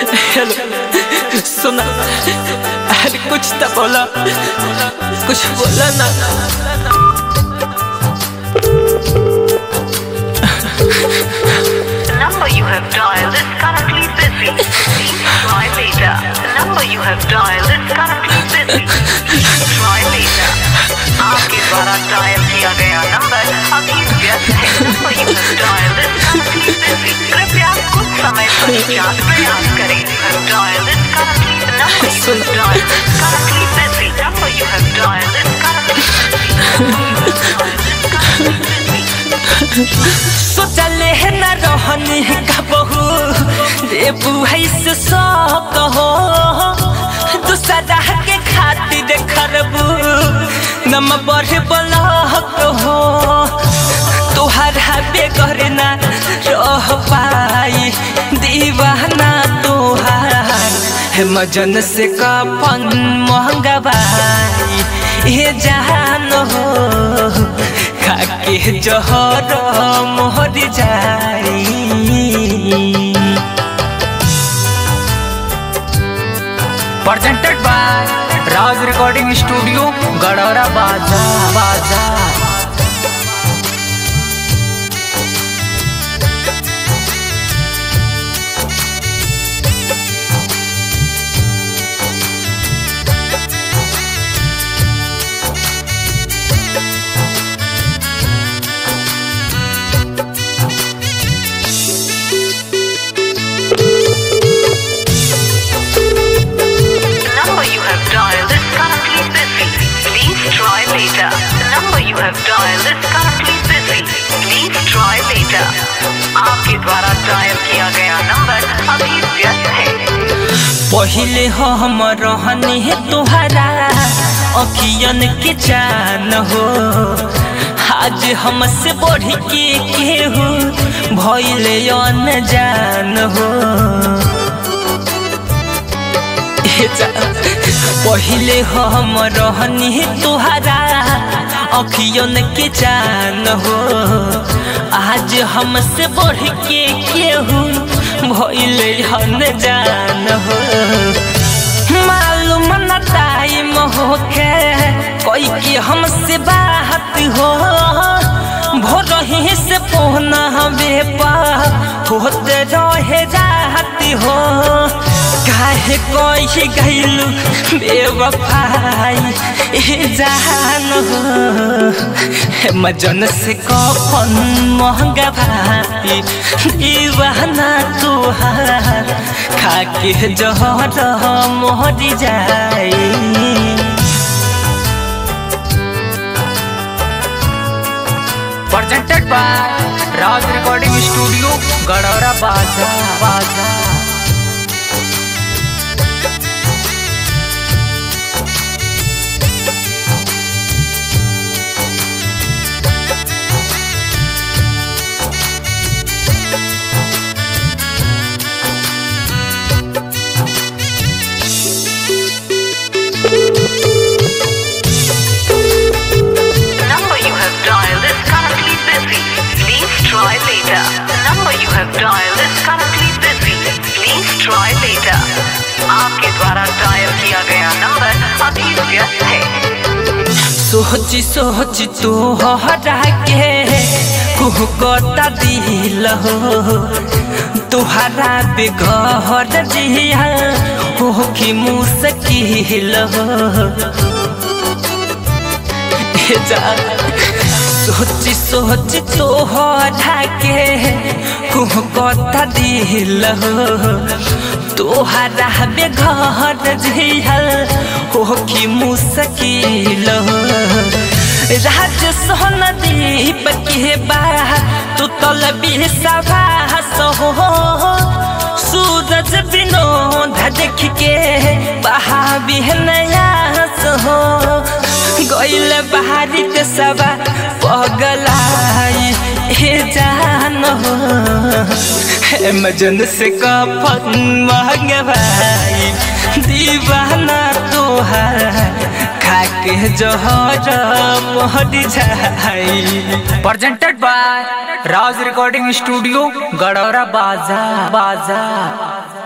Hello सुना अरे कुछ तो बोला कुछ बोला ना The number you have dialed is currently busy. Please try later. The number you have dialed is currently busy. Please try later. आपके द्वारा डायल किया गया नंबर अभी व्यस्त है number you have dialled is currently busy. कृपया कुछ समय पश्चात प्रयास करें dial is currently the number you have dialed is currently busy. Number you have dialed is currently सोचले है न रहनी का बहू रे बुहाई से शौक हो दूसरा के खातिर खरबू नम बढ़ बलक हो तुहरा बेगर ना रह पाई दीवाना तुहार है मजन से कफन महंगा बाई ये जान हो खाके जहर मोहर जाई presented by Raj Recording Studio, Gadara Baza, Baza. The number you have dialed is currently busy. Please try later. The number you have dialed is currently busy. Please try later. आपके द्वारा डायल किया गया number अभी व्यस्त है पहिले हो हम रहनी है तुहरा अखियन के जान हो आज हमसे बढ़ के केहू भइले अनजान हो ए जा- पहिले हो हम रहनी है तुहरा अखियन के जान हो आज हमसे बढ़ के केहू भइले अनजान हो मालूम न टाइम होके कोई के हमसे बात हो भोर ही से पोहना बेपा होते रहे रात हो काहे कोई गैलू बेवफाई ए जान हो मजन से कफन महंगा भाई दीवाना तुहार खाके जहर मोहरी जाई Presented by Raj Recording Studio, Gadara Baza, Baza. The number you have dialed is currently busy. Please try later. The number you have dialed is currently busy. Please try later. आपके द्वारा डायल किया गया number अभी व्यस्त है सोची सोची तो हटा के कुह कता दिल हो तुहरा बेघर जिया हो कि मुश्किल हो ए जा सोची सोची तो हटा के कुह कता दिल हो तोहरा बेघर जिया हो कि मुश्किल हो राज सोहन दीप के बा तू तल बिसावास हो सूरज विनोद देख के बहा बिहनयास हो गइल बहारी ते सबा पगलाई हे जान हो हे मजन से कफन महंग भाई दीवाना तोहार खाके जहर मोहर जाई presented by Raj Recording Studio, Gadara Baza, Baza.